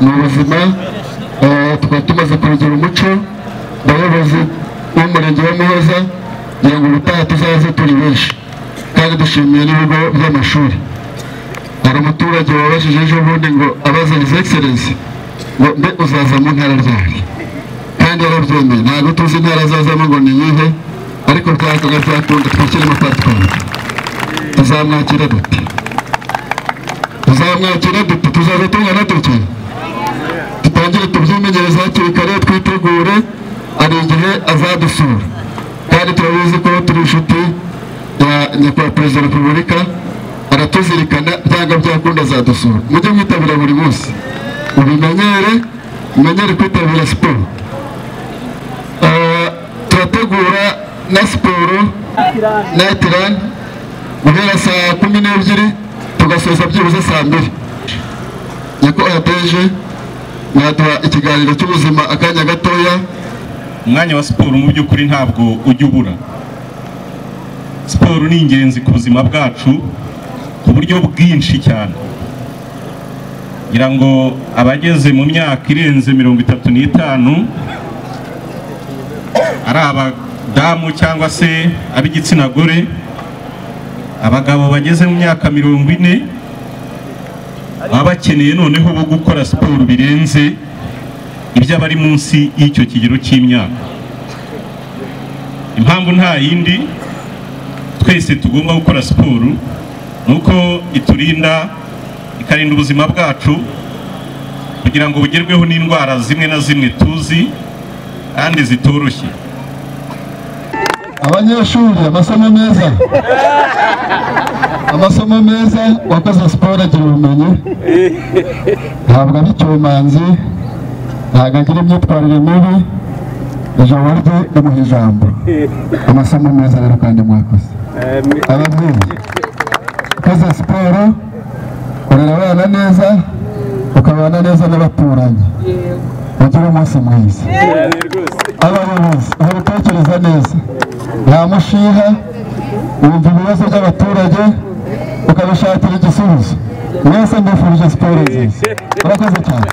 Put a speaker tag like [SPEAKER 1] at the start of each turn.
[SPEAKER 1] ubuzima twari tumaze kubigira umuco abayobozi b'umurenge wa muhoza kugira ngo ubutaha tuzaze turi benshi kandi dushimiye n'ibigo by'amashuri hari umuturage wabashije ejo bundi ngo abaza egiserensi ngo mbe uzaza mu ntara ryari kandi yarabyemeye ntabwo tuzi intara azazamo ngo ni iyihe ariko byakaga byakunda twakiremo patwara tuzamwakira dute tuzamwakira dute tuzaza tungana dute dutangire tubyimenyereze hakiri kare twitegure hari igihe azadusura kandi turabizi ko turi inshuti ya nyakubahwa perezida wa repubulika aratuzirikana byanga byakunda azadusura mujye mwitabira buri munsi ubimenyere umenyere kwitabira siporo turategura na siporo na tirani guhera saa kumi n'ebyiri tugasoza byibuze saa mbiri nyakubahwa deje naduha ikiganiro cy'ubuzima akanya gatoya
[SPEAKER 2] umwanya wa siporo mu by'ukuri ntabwo ujya ubura siporo ni ingenzi ku buzima bwacu ku buryo bwinshi cyane ngira ngo abageze mu myaka irenze mirongo itatu n'itanu ari abadamu cyangwa se ab'igitsina gore abagabo bageze mu myaka mirongo ine baba bakeneye noneho bo gukora siporo birenze iby'abari munsi y'icyo kigero cy'imyaka impamvu nta yindi twese tugomba gukora siporo ni uko iturinda ikarinda ubuzima bwacu kugira ngo bugerweho n'indwara zimwe na zimwe tuzi kandi zitoroshye
[SPEAKER 1] abanyeshuri amasomo meza amasomo meza wakoze siporo agira ubumenyi ntabwo ari icyomanzi ntabwo agira imyitwarire mibi ijambo rye rimuha ijambo amasomo meza rero kandi mwakoze ababyeyi ukoze siporo urera abana neza ukabana neza n'abaturanyi ugire umunsi mwiza abayobozi babitekereza neza nta mushiha wumva ibibazo by'abaturage ukabishakira igisubizo mwese mbifurije siporo nziza murakoze cyane